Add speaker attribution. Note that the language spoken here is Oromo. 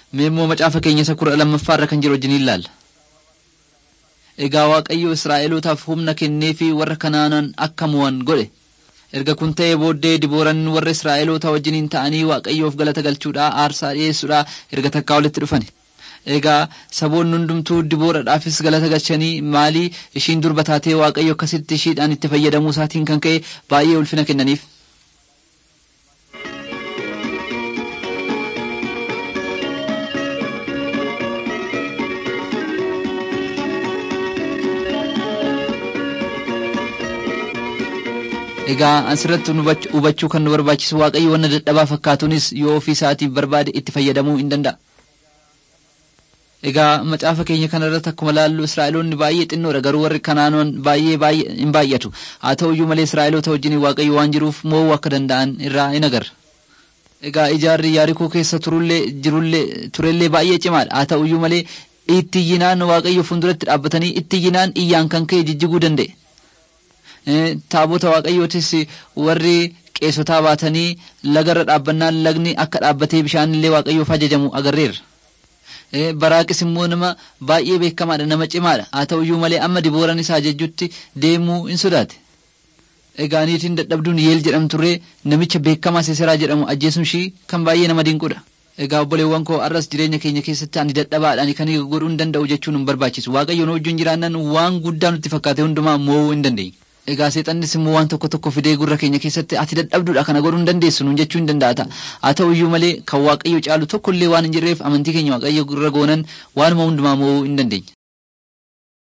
Speaker 1: Mee immoo macaafa keenya isa kudha lammaffaa irra kan jiru wajjin ilaalla. Egaa Waaqayyo Israa'elootaaf humna kennee fi warra Kanaanan akka mo'an godhe. Erga kun ta'ee booddee Dibooran warra Israa'eloota wajjiniin ta'anii Waaqayyoof galata galchuudhaa aarsaa dhiyeessuudhaa erga takkaa walitti dhufan. Egaa saboonni hundumtuu Dibooradhaafis galata galchanii maalii ishiin durba taatee Waaqayyo akkasitti ishiidhaan itti fayyadamuu isaatiin kan ka'e baay'ee ulfina kennaniif. Egaa asirratti hubachuu kan nu barbaachisu Waaqayyo wanna dadhabaa fakkaatuunis yoo ofii isaatiif barbaade itti fayyadamuu hin danda'a. Egaa macaafa keenya kana irratti akkuma laallu Israa'eloonni baay'ee xinnoodha garuu warri Kanaanoon baay'ee baay'ee hin baay'atu. Haa ta'uyyuu malee Israa'eloota wajjin Waaqayyo waan jiruuf mo'uu akka danda'an irraa hin agarra. Egaa ijaarri Yaarikoo keessa turullee jirullee turellee baay'ee cimaadha. Haa ta'uyyuu malee itti iyyinaan Waaqayyo fuulduratti dhaabbatanii itti iyyinaan iyyaan kan ka'e jijjiguu danda'e. taabota waaqayyootis warri qeesotaa baatanii lagarra dhaabbannaan lagni akka dhaabbatee bishaanillee waaqayyoof ajajamu agarreerra. Baraaqis immoo nama baay'ee beekamaadha nama cimaadha haa ta'uyyuu malee amma dibooran isaa jejjutti deemuu hin sodaate. Egaa niitiin dadhabduun yeel jedhamturree namicha beekamaa seeseraa jedhamu ajjeesuun ishii kan baay'ee nama dinqudha. Egaa obboleewwan koo arras jireenya keenya keessatti ani dadhabaadhaan kan godhuu hin danda'u jechuun hin barbaachisu. Waaqayyo nu wajjin jiraannan waan guddaa nutti fakkaate hundumaa mo'uu hin dandeenye. Egaa seexannis immoo waan tokko tokko fidee gurra keenya keessatti ati dadhabduudha kana godhuu hin dandeessu nuun jechuu hin danda'a. Haa ta'u iyyuu malee kan waaqayyo caalu tokkollee waan hin jirreef amantii keenya waaqayyo gurra goonan waanuma hundumaa mo'uu hin dandeenya.